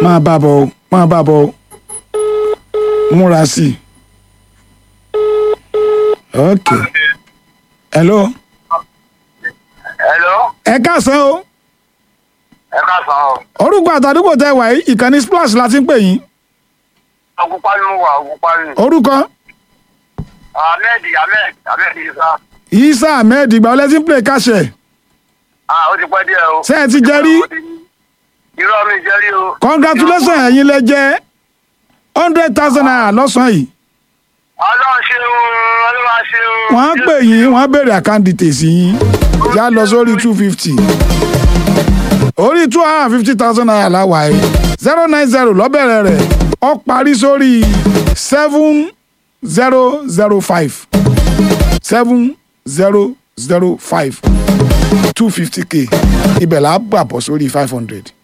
máa bá bọ̀ o máa bá bọ̀ o múra sí i. ok hello Hello, ẹ káàsán o ẹ káàsán o. orúkọ àtàdúgbò tẹ wà yìí ìkànnì splash la ti ń pè yín Ògùnpá ni mo wà, Ògùnpá ni. orúkọ Ahmed Ahmed Ahmed Isa. isa ahmed ìgbà wọlé tí ń pè káṣẹ Ah, ó ti pẹ́ díẹ̀ o. ṣé ẹ ti jẹ rí Irọ́ mi jẹ́ rí o. congratulations ẹ̀yin lẹ jẹ́ hundred thousand naira lọ́sàn-án yìí Ọlọ́run ṣe o, Ọlọ́run ṣe o. wọ́n á pè yín wọ́n á béèrè account details yín yá lọ sórí two fifty orí two hundred and fifty thousand naira láwà yìí zero nine zero lọ́bẹ̀rẹ̀ rẹ̀ ó parí sórí seven zero zero five seven zero zero five two fifty k ibẹ̀ là á gbà bọ̀ sórí five hundred